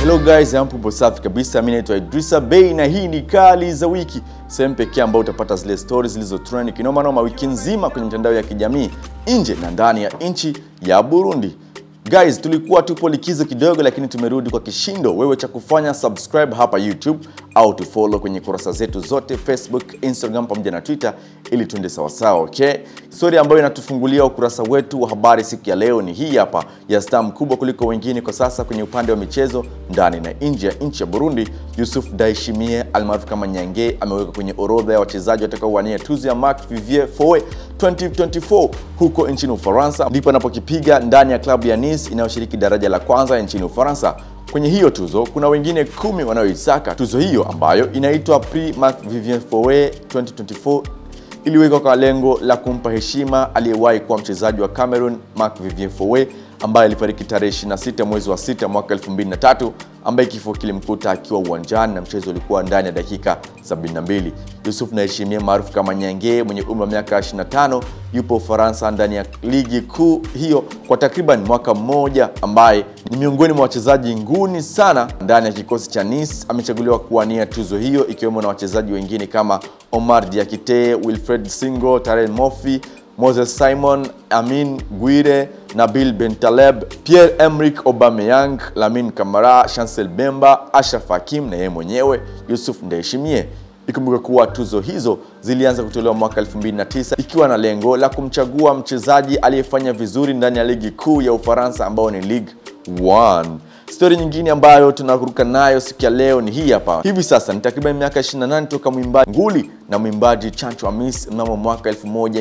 Hello guys, hampo safi kabisa. Mimi naitwa Idrisa Bey na hii ni Kali za Wiki, sehemu pekee ambayo utapata zile stories zilizo trend kinoma noma wiki nzima kwenye mitandao ya kijamii nje na ndani ya nchi ya Burundi. Guys, tulikuwa tupo likizo kidogo, lakini tumerudi kwa kishindo. Wewe cha kufanya subscribe hapa YouTube au tufollow kwenye kurasa zetu zote Facebook, Instagram pamoja na Twitter ili tuende sawasawa, okay? Story ambayo inatufungulia ukurasa wetu wa habari siku ya leo ni hii hapa ya star mkubwa kuliko wengine kwa sasa kwenye upande wa michezo ndani na nje ya nchi ya Burundi. Yusuf Daishimie almaarufu kama Nyange amewekwa kwenye orodha ya wachezaji watakaowania tuzo ya Marc Vivier Foe 2024 huko nchini Ufaransa, ndipo anapokipiga ndani ya klabu ya Nice inayoshiriki daraja la kwanza nchini Ufaransa. Kwenye hiyo tuzo kuna wengine kumi wanaoisaka tuzo hiyo ambayo inaitwa Prix Marc Vivien Foe 2024 iliwekwa kwa lengo la kumpa heshima aliyewahi kuwa mchezaji wa Cameroon Marc Vivien Foe ambaye alifariki tarehe 26 mwezi wa 6 mwaka 2003 ambaye kifo kilimkuta akiwa uwanjani na mchezo ulikuwa ndani ya dakika 72. Yusuf Naheshimia maarufu kama Nyange mwenye umri wa miaka 25 yupo Ufaransa ndani ya ligi kuu hiyo kwa takriban mwaka mmoja, ambaye ni miongoni mwa wachezaji nguni sana ndani ya kikosi cha Nice. Amechaguliwa kuwania tuzo hiyo ikiwemo na wachezaji wengine kama Omar Diakite, Wilfred Singo, Tarel Mofi, Moses Simon, Amin Guire, Nabil Bentaleb, Pierre-Emerick Aubameyang, Lamine Camara, Chancel Bemba, Ashraf Hakim na yeye mwenyewe Yusuf Ndayishimiye. Ikumbuke kuwa tuzo hizo zilianza kutolewa mwaka 2009 ikiwa na lengo la kumchagua mchezaji aliyefanya vizuri ndani ya ligi kuu ya Ufaransa ambao ni Ligue 1. Stori nyingine ambayo tunakuruka nayo siku ya leo ni hii hapa. Hivi sasa ni takriban miaka 28 toka mwimbaji nguli na mwimbaji Chancho Amis mnamo mwaka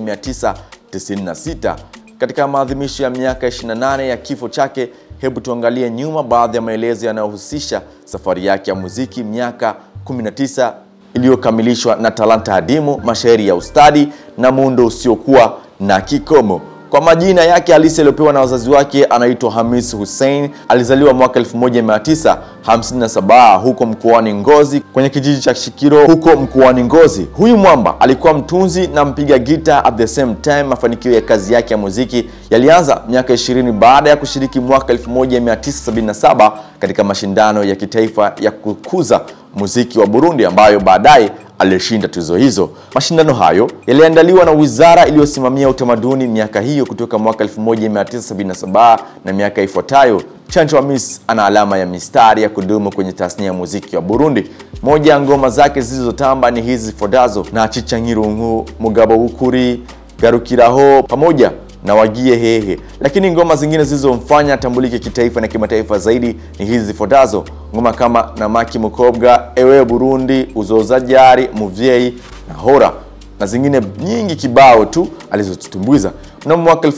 1996 katika maadhimisho ya miaka 28 ya kifo chake. Hebu tuangalie nyuma baadhi ya maelezo yanayohusisha safari yake ya muziki miaka 19 iliyokamilishwa na talanta adimu, mashairi ya ustadi na muundo usiokuwa na kikomo. Kwa majina yake halisi aliyopewa na wazazi wake anaitwa Hamis Hussein. Alizaliwa mwaka 1957 huko mkoani Ngozi kwenye kijiji cha Shikiro huko mkoani Ngozi. Huyu mwamba alikuwa mtunzi na mpiga gita at the same time. Mafanikio ya kazi yake ya muziki yalianza miaka 20 baada ya kushiriki mwaka 1977 katika mashindano ya kitaifa ya kukuza muziki wa Burundi ambayo baadaye alishinda tuzo hizo. Mashindano hayo yaliandaliwa na wizara iliyosimamia utamaduni miaka hiyo kutoka mwaka 1977 na miaka ifuatayo. Chancho Hamis ana alama ya mistari ya kudumu kwenye tasnia ya muziki wa Burundi. Moja ya ngoma zake zilizotamba ni hizi zifuatazo: na chichangirungu, mugabo w'ukuri, garukiraho pamoja na wagie hehe. Lakini ngoma zingine zilizomfanya atambulike kitaifa na kimataifa zaidi ni hizi zifuatazo: ngoma kama namaki mukobwa, ewe Burundi, uzoza jari, muvyeyi na hora na zingine nyingi kibao tu alizotutumbuiza. Mnamo mwaka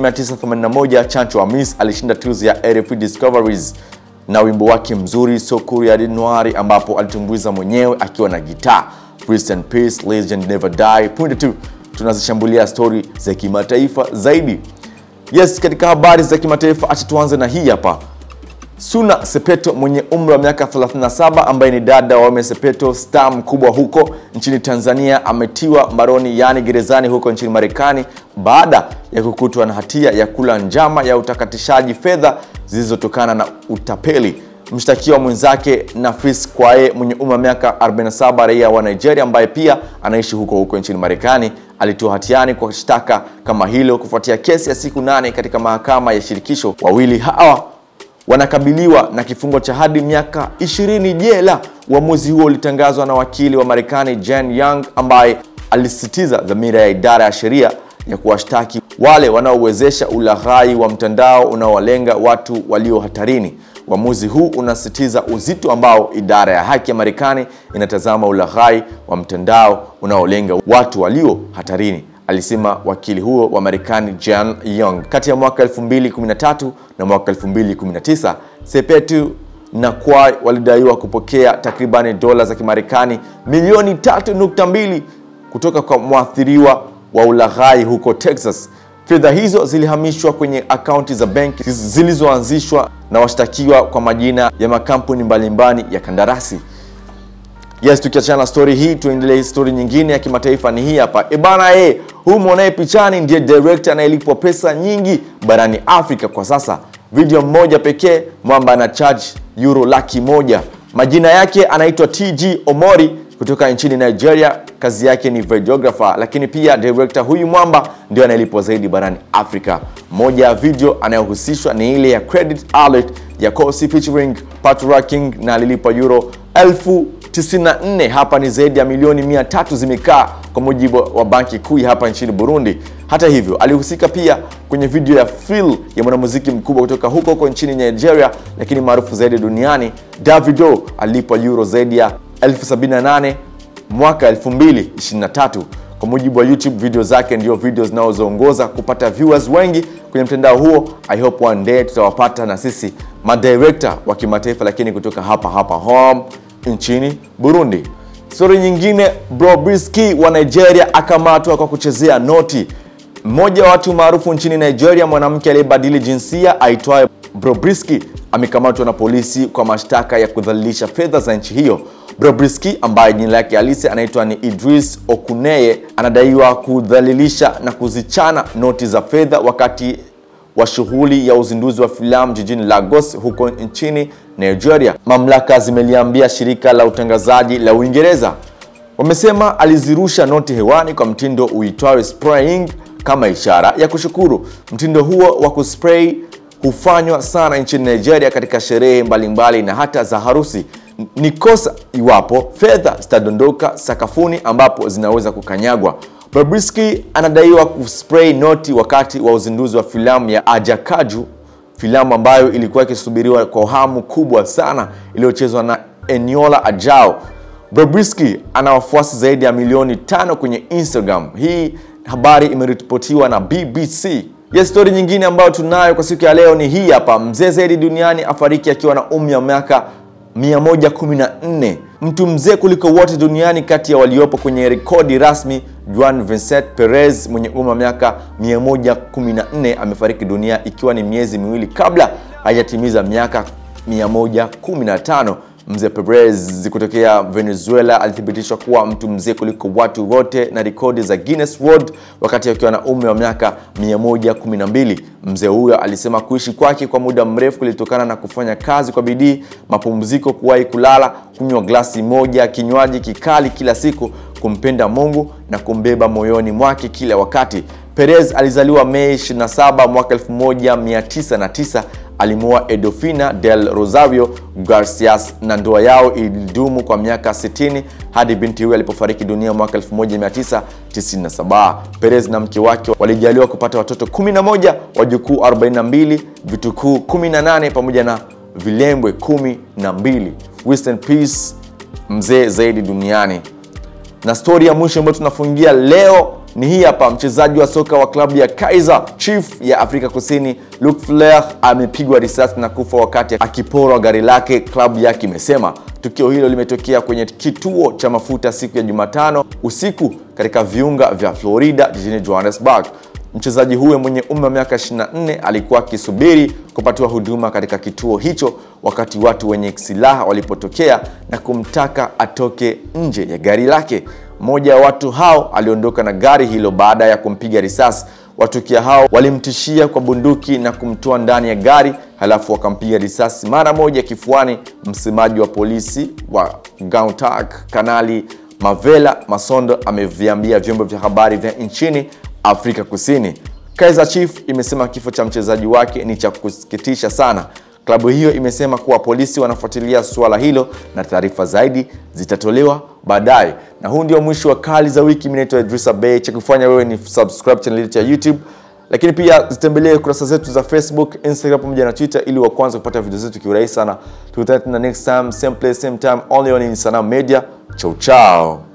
1981 Chancho Amis alishinda tuzo ya RFI Discoveries na wimbo wake mzuri Sokuri ya Noir, ambapo alitumbuiza mwenyewe akiwa na gitaa. Rest in peace, legend never die. Punde tu tunazishambulia stori za kimataifa zaidi. Yes, katika habari za kimataifa, acha tuanze na hii hapa. Suna Sepeto mwenye umri wa miaka 37 ambaye ni dada wa Wema Sepeto, star mkubwa huko nchini Tanzania, ametiwa mbaroni yaani gerezani huko nchini Marekani baada ya kukutwa na hatia ya kula njama ya utakatishaji fedha zilizotokana na utapeli. Mshtakiwa mwenzake Nafis Kwae mwenye umri wa miaka 47, raia wa Nigeria ambaye pia anaishi huko huko nchini Marekani, alitiwa hatiani kwa shtaka kama hilo kufuatia kesi ya siku nane katika mahakama ya shirikisho. Wawili hawa wanakabiliwa na kifungo cha hadi miaka 20 jela. Uamuzi huo ulitangazwa na wakili wa Marekani Jen Young ambaye alisisitiza dhamira ya idara ya sheria ya kuwashtaki wale wanaowezesha ulaghai wa mtandao unaowalenga watu walio hatarini. Uamuzi huu unasisitiza uzito ambao idara ya haki ya Marekani inatazama ulaghai wa mtandao unaolenga watu walio hatarini, alisema wakili huo wa Marekani Jan Young. Kati ya mwaka 2013 na mwaka 2019 Sepetu na Kwai walidaiwa kupokea takribani dola za Kimarekani milioni 3.2 kutoka kwa mwathiriwa wa ulaghai huko Texas. Fedha hizo zilihamishwa kwenye akaunti za benki zilizoanzishwa na washtakiwa kwa majina ya makampuni mbalimbali ya kandarasi. Yes, tukiachana na story hii tuendelee. Story nyingine ya kimataifa ni hii hapa. E bana, e, huyu mwonaye pichani ndiye director anayelipwa pesa nyingi barani Afrika kwa sasa. video moja pekee mwamba ana charge euro laki moja majina yake anaitwa tg omori kutoka nchini nigeria kazi yake ni videographer lakini pia director huyu mwamba ndio anayelipwa zaidi barani afrika moja ya video anayohusishwa ni ile ya credit alert ya Kosi featuring Patola King na alilipa euro elfu 94 hapa ni zaidi ya milioni 300 zimekaa kwa mujibu wa banki kuu ya hapa nchini burundi hata hivyo alihusika pia kwenye video ya Phil ya mwanamuziki mkubwa kutoka huko huko nchini nigeria lakini maarufu zaidi duniani davido alilipwa euro zaidi ya 78 mwaka 2023 kwa mujibu wa youtube video zake ndio video zinazoongoza kupata viewers wengi kwenye mtandao huo i hope one day tutawapata na sisi madirekta wa kimataifa lakini kutoka hapa hapa home nchini burundi stori nyingine brobriski wa nigeria akamatwa kwa kuchezea noti mmoja wa watu maarufu nchini nigeria mwanamke aliyebadili jinsia aitwaye brobriski amekamatwa na polisi kwa mashtaka ya kudhalilisha fedha za nchi hiyo brobriski ambaye jina lake halisi anaitwa ni idris okuneye anadaiwa kudhalilisha na kuzichana noti za fedha wakati wa shughuli ya uzinduzi wa filamu jijini Lagos huko nchini Nigeria. Mamlaka zimeliambia shirika la utangazaji la Uingereza. Wamesema alizirusha noti hewani kwa mtindo uitwao spraying kama ishara ya kushukuru. Mtindo huo wa kuspray hufanywa sana nchini Nigeria katika sherehe mbalimbali na hata za harusi. Ni kosa iwapo fedha zitadondoka sakafuni ambapo zinaweza kukanyagwa. Bobrisky anadaiwa kuspray noti wakati wa uzinduzi wa filamu ya Ajakaju, filamu ambayo ilikuwa ikisubiriwa kwa hamu kubwa sana iliyochezwa na Eniola Ajao. Bobrisky ana wafuasi zaidi ya milioni tano kwenye Instagram. Hii habari imeripotiwa na BBC. Yes, stori nyingine ambayo tunayo kwa siku ya leo ni hii hapa. Mzee zaidi duniani afariki akiwa na umri wa miaka 114 mtu mzee kuliko wote duniani kati ya waliopo kwenye rekodi rasmi juan vincent perez mwenye umri wa miaka 114 amefariki dunia ikiwa ni miezi miwili kabla hajatimiza miaka 115 mzee perez kutokea venezuela alithibitishwa kuwa mtu mzee kuliko watu wote na rekodi za guinness world wakati akiwa na umri wa miaka 112 mzee huyo alisema kuishi kwake kwa muda mrefu kulitokana na kufanya kazi kwa bidii mapumziko kuwahi kulala kunywa glasi moja ya kinywaji kikali kila siku kumpenda mungu na kumbeba moyoni mwake kila wakati perez alizaliwa mei 27 mwaka 1909 alimuoa edofina del rosario garcias na ndoa yao ilidumu kwa miaka 60 hadi binti huyo alipofariki dunia mwaka 1997 perez na mke wake walijaliwa kupata watoto 11 wajukuu 42 vitukuu 18 pamoja na vilembwe 12 Rest peace mzee zaidi duniani na stori ya mwisho ambayo tunafungia leo ni hii hapa mchezaji wa soka wa klabu ya kaiser chief ya afrika kusini luke flair amepigwa risasi na kufa wakati akiporwa gari lake klabu yake imesema tukio hilo limetokea kwenye kituo cha mafuta siku ya jumatano usiku katika viunga vya florida jijini johannesburg mchezaji huyo mwenye umri wa miaka 24 alikuwa akisubiri kupatiwa huduma katika kituo hicho wakati watu wenye silaha walipotokea na kumtaka atoke nje ya gari lake mmoja wa watu hao aliondoka na gari hilo baada ya kumpiga risasi watukia hao walimtishia kwa bunduki na kumtoa ndani ya gari halafu wakampiga risasi mara moja kifuani msemaji wa polisi wa gautag kanali mavela masondo ameviambia vyombo vya habari vya nchini afrika kusini kaiser chief imesema kifo cha mchezaji wake ni cha kusikitisha sana klabu hiyo imesema kuwa polisi wanafuatilia suala hilo na taarifa zaidi zitatolewa baadaye na huu ndio mwisho wa kali za wiki minaitwa idrisa bay cha kufanya wewe ni subscribe channel yetu ya youtube lakini pia zitembelee kurasa zetu za facebook instagram pamoja na twitter ili wa kwanza kupata video zetu kiurahisi sana tukutane tena next time same place same time only on Insana media chau chao